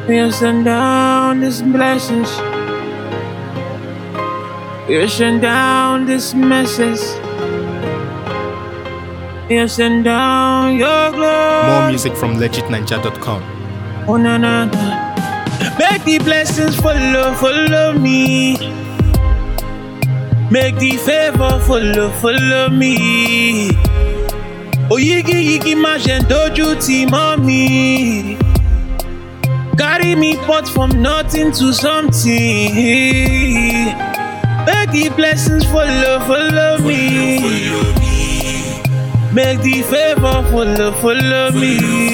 You send down these blessings. You send down this message. You send down your glory. More music from legitninja.com. Oh na na na. Make the blessings follow, follow me. Make the favor follow, follow me. Oyigi yigi má ṣe ń dojú tì mọ́ mi. Carry me pot from nothing to something. Make the blessings follow, follow me. Make the favor follow, follow me.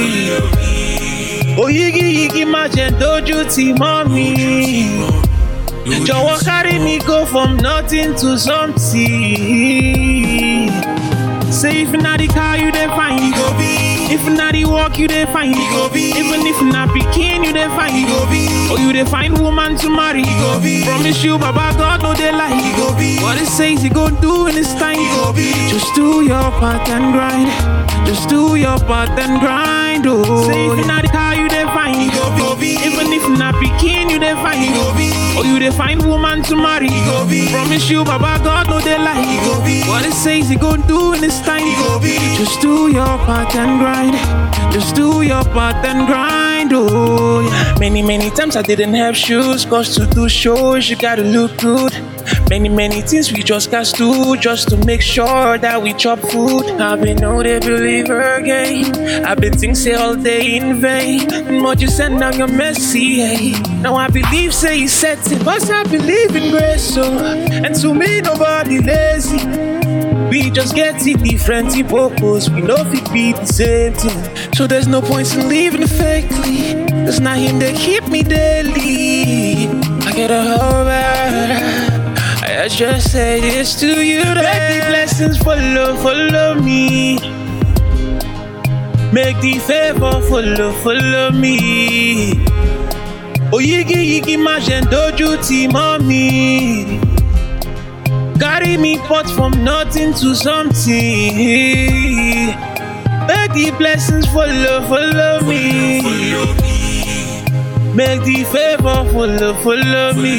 Oyigi yigi má ṣe ń dojú tì mọ́ mi. Jọ̀wọ́ carry me go from nothing to something. Say if na the car you dey find, you go be. If na the work you dey find, you go be. Even if na pikin you dey find, you go be. Or you dey find woman to marry, you go be. Promise you, Baba God no dey lie, you go be. What it says he gon' do in his time, you go be. Just do your part and grind. Just do your part and grind, oh. Say if na the car you dey find, you go be. Even if na pikin you dey find, you go be. Or you dey find woman to marry, you go be. Promise you, Baba God no dey lie, you go be. What it says he gon' do in his time, you go be. Just do your part and grind. Just do your part and grind, oh. yeah. Many many times I didn't have shoes, cause to do shows you gotta look good. Many, many things we just got to do just to make sure that we chop food. I've been no the believer again. I've been thinking all day in vain. But you send down your mercy, hey. Now I believe, say he set it. Cause I believe in grace, so. And to me, nobody lazy. We just get it different in purpose. We know it be the same thing. So there's no point in living fakely. It's not him that keep me daily. I get a whole better. I just say this to you that Make the blessings follow, follow me. Make the favor follow, follow me. Oyigi yigi má ṣe ń dojú tì mọ́ mi. Carry me pot from nothing to something. Make the blessings follow, follow me. Make the favor follow, follow me.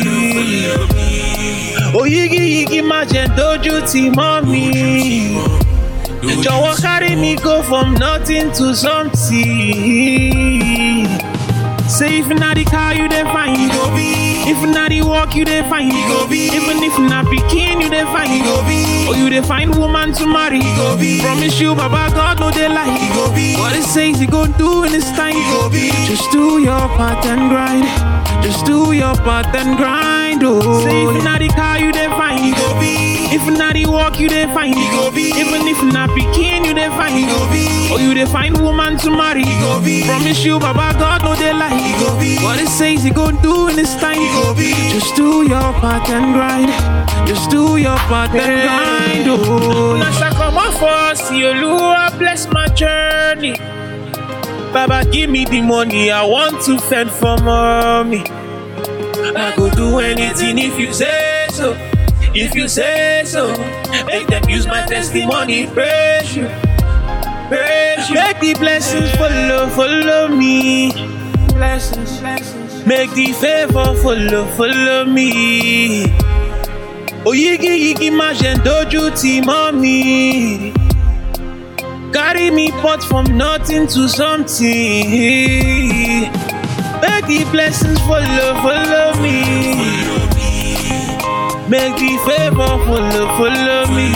Oyigi yigi má ṣe ń dojú tì mọ́ mi. Jọ̀wọ́ carry me go from nothing to something. Say if na the car you dey find, you go be. If na the work you dey find, you go be. Even if na pikin you dey find, you go be. Or you dey find woman to marry, you go be. Promise you, Baba God no dey lie, you go be. What it says he gon' do in his time, you go be. Just do your part and grind. Just do your part and grind, oh. Say if na the car you dey find, you go be. If na the work you dey find, you go be. Even if na pikin you dey find, you go be. Or you dey find woman to marry, you go be. Promise you, Baba God no dey lie, you go be. What it says he gon' do in his time, you go be. Just do your part and grind. Just do your part and grind, oh. Nasa come off us, Oluwa bless my journey. Baba, give me the money I want to fend for mommy. I go do anything if you say so. If you say so, make them use my testimony. Praise you, praise you. Make the blessings follow, follow me. Blessings, blessings. Make the favor follow, follow me. Oyigi yigi má ṣe ń dojú tì mọ́ mi. Carry me pot from nothing to something. Make the blessings follow, follow me. Make the favor follow, follow me.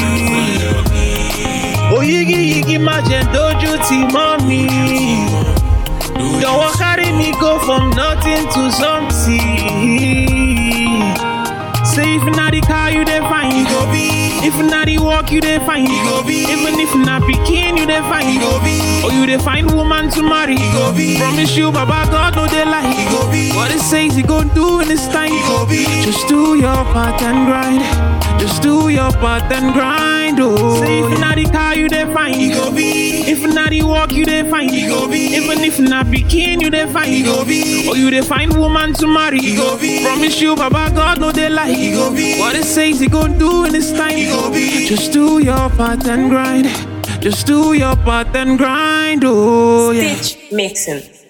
Oyigi yigi má ṣe ń dojú tì mọ́ mi. Jọ̀wọ́ carry me go from nothing to something. Say if na the car you dey find, you go be. If na the work you dey find, you go be. Even if na pikin you dey find, you go be. Or you dey find woman to marry, you go be. Promise you, Baba God no dey lie, you go be. What it says he gon' do in his time, you go be. Just do your part and grind. Just do your part and grind, oh. Say if na the car you dey find, you go be. If na the work you dey find, you go be. Even if na pikin you dey find, you go be. Or you dey find woman to marry, you go be. Promise you, Baba God no dey lie, you go be. What it says he gon' do in his time, you go be. Just do your part and grind. Just do your part and grind, oh yeah. Stitch mixing.